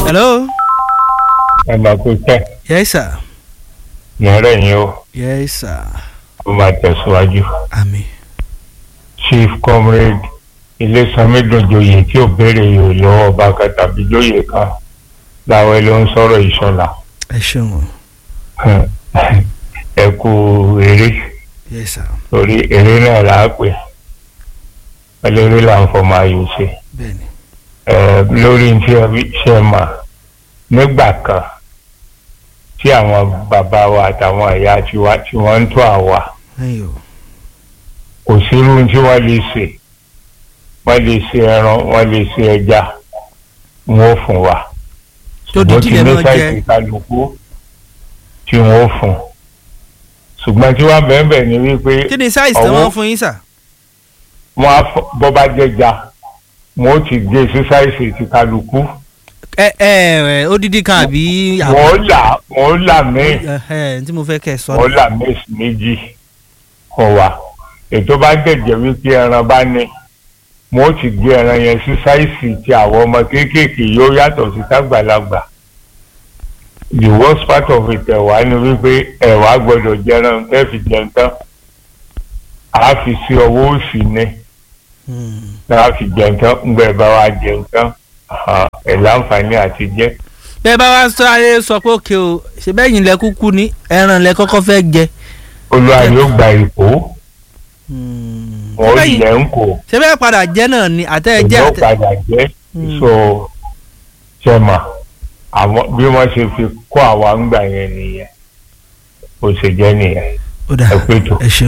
hello. ẹ máa kó tẹ yes sir. ìrẹ́ yín o yes sir. ó máa tẹ̀síwájú. àmì. chief comrade ilésanmi dùnjoyè tí ò béèrè yòó lọ́wọ́ ọba kan tàbí lóye kan láwọn ló ń sọ̀rọ̀ ìṣọ̀lá ẹ ṣeun o. ẹ kú eré yes sir. torí eré náà là á pè eléré là ń fọmọ ayò ṣe bẹ́ẹ̀ni. ẹ lórí tí ẹ fi ṣe mà nígbà kan tí àwọn bàbá wa àtàwọn ìyá tiwa tí wọ́n ń tó àwa ẹyìn o. kò sírú tí wọ́n lè ṣe wọ́n lè ṣe ẹran wọ́n lè ṣe ẹja wọn ò fún wa tó di ṣùgbọ́n jíjẹ ní náà sáìsì jẹ. kálukú tí wọn ò fún ṣùgbọ́n tí wọ́n bẹ̀ẹ̀ bẹ̀ẹ̀ ni wípé kí ni size tí ọwọ́- wọ́n fún yín sà. wọ́n á fọ- bọ́ bá jẹja wọn ó ti gé sí sáìsì ti kálukú ẹ ẹ ẹ odidi kan àbí. wọ́n ó là wọ́n ó là míì ẹ ẹ tí mo fẹ́ kẹ́ ẹ sọ. wọ́n ó là míì sí méjì kọ̀ wá ètò bá jẹ̀jẹ̀ wípé ẹran bá ní wọn ó ti gbé ẹran yẹn sí sáìsì tí àwọn ọmọ kéékèèké yóò yàtọ̀ sí tágbàlagbà the worst part of it ẹ̀wà ni wípé ẹ̀wà gbọ́dọ̀ jẹran tẹ́ fi jẹun tán a fi sí ọwọ́ òsì ni Hmm. tá a fi jẹun tán ńgbẹ́ bá wa jẹun tán ah, ẹ̀ láǹfààní àti jẹ bẹ́ẹ̀ bá wá sáré sọ pé òkè o ṣe bẹ́ẹ̀ yín lẹ kúkú ní ẹran lẹ kọ́kọ́ fẹ́ jẹ. olúwa yóò gba ìkó Hmm. wọn ó Ṣé bẹ́ẹ̀ lẹ̀ yín- ń kó ṣe bẹ́ẹ̀ padà jẹ́ náà ni àtẹ́ ẹ jẹ́ ìjọ àtẹ. padà jẹ́ Hmm. so ṣẹ́mà àwọn bí wọ́n ṣe fi kó àwa ń gbà yẹn nìyẹn bó ṣe jẹ́ nìyẹn ó dà ẹ pé tó. ẹ ṣeun.